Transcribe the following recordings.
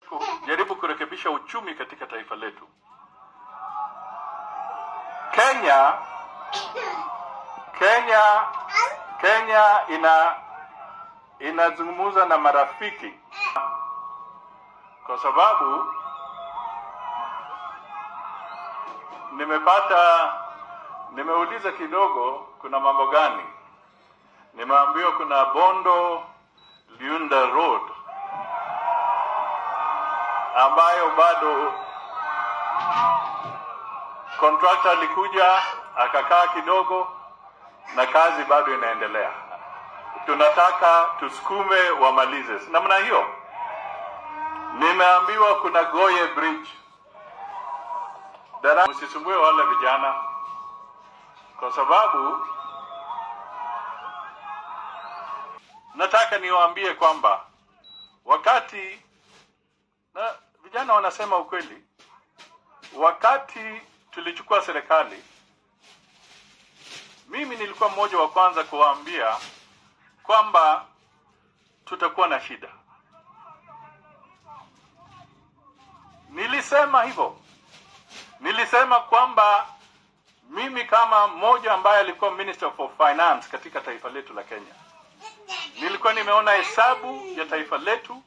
kujaribu kurekebisha uchumi katika taifa letu. Kenya Kenya Kenya ina inazungumza na marafiki kwa sababu nimepata nimeuliza kidogo kuna mambo gani nimeambiwa kuna bondo liunda road ambayo bado contractor alikuja akakaa kidogo na kazi bado inaendelea tunataka tusukume wamalize namna hiyo nimeambiwa kuna goye bridge Dara, msisumbue wale vijana kwa sababu nataka niwaambie kwamba wakati na vijana wanasema ukweli wakati tulichukua serikali mimi nilikuwa mmoja wa kwanza kuwaambia kwamba tutakuwa na shida nilisema hivyo nilisema kwamba mimi kama mmoja ambaye alikuwa minister for finance katika taifa letu la Kenya nilikuwa nimeona hesabu ya taifa letu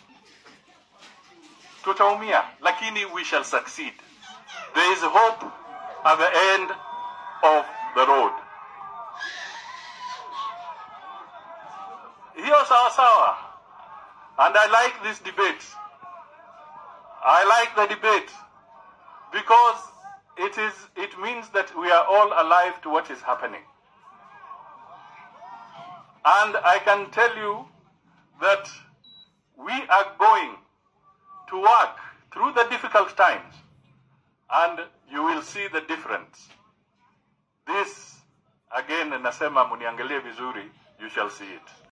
tutaumia lakini we shall succeed there is hope at the end of the road hiyo sawa sawa and i like this debate i like the debate because it is it means that we are all alive to what is happening and i can tell you that we are going to work through the difficult times and you will see the difference this again nasema muniangalie vizuri you shall see it